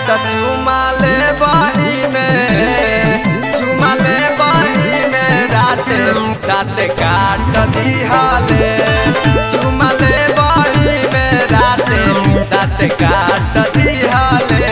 त चुमाले बही में चुमाले बही में राते राते काट दिहले चुमाले बही में राते राते काट दिहले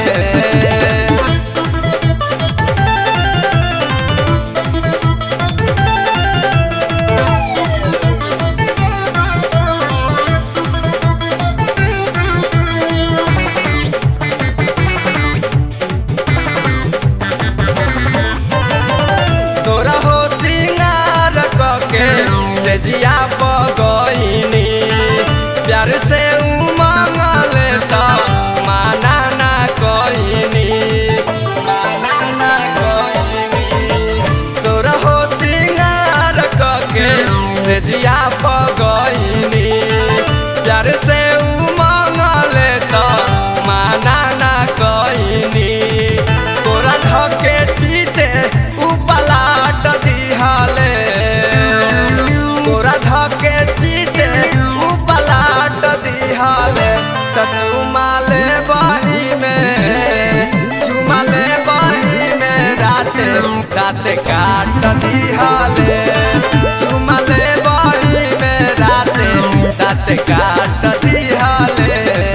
सोरहो सिंगार कके से जिया पगइनी प्यार से उमंगल त माना ना कइनी माना ना कइनी सोरहो सिंगार कके से जिया पगइनी प्यार से उमंगल त माना ना कइनी तोरा धके चीते उ पलाट दिहले तोरा धके चीते उ पलाट दिहले त चुमाले बही में चुमाले बही में राते राते काट दिहले चुमाले बही में राते राते काट दिहले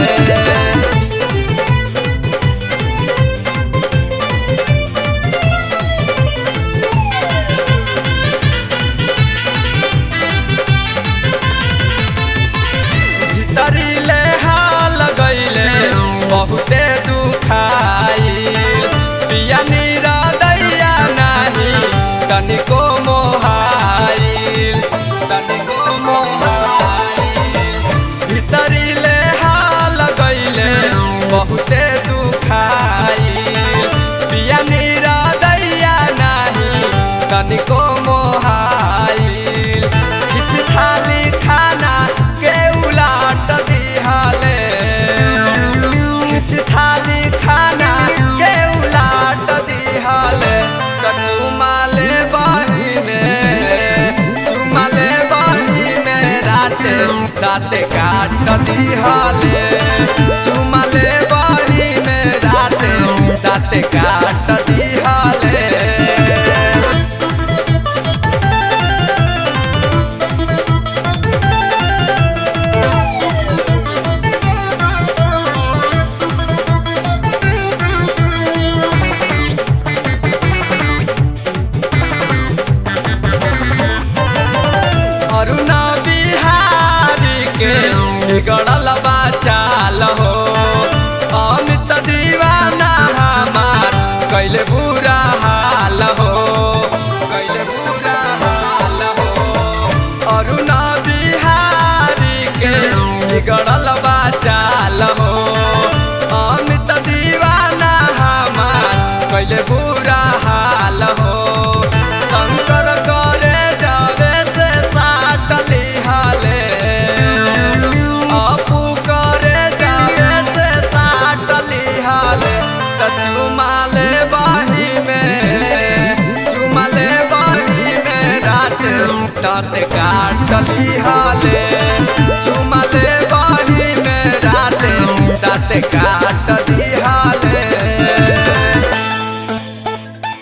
भीतरीले हाल गईले बहुते दुखाइल पिया नीरा दैया नाही तनिको मोहाइल तनिको मोहाइल भीतरीले हाल गईले बहुते दुखाइल पिया नीरा दैया नाही तनिको मोहाइल किसी थाली खाना के उलाट दिहले किसी थाली खाना के उलाट दिहले त चुमाले बहिने चुमाले बहिने राते राते काट दिहले चुमाले बहिने राते राते काट दिहले अरुणा बिहारी के बिगड़ल बाचाल हो अमित दीवाना हमार कैले बुरा हाल हो कैले बुरा हाल हो अरुणा बिहारी के बिगड़ल बाचाल हो अमित दीवाना हमार कैले बुरा हाल हो शंकर करे जावे से साटली हाले अपू करे जावे से साटली हाले त चुमाले बाही में चुमाले बाही में रात रात काटली हाले चुमाले बाही में रात रात काट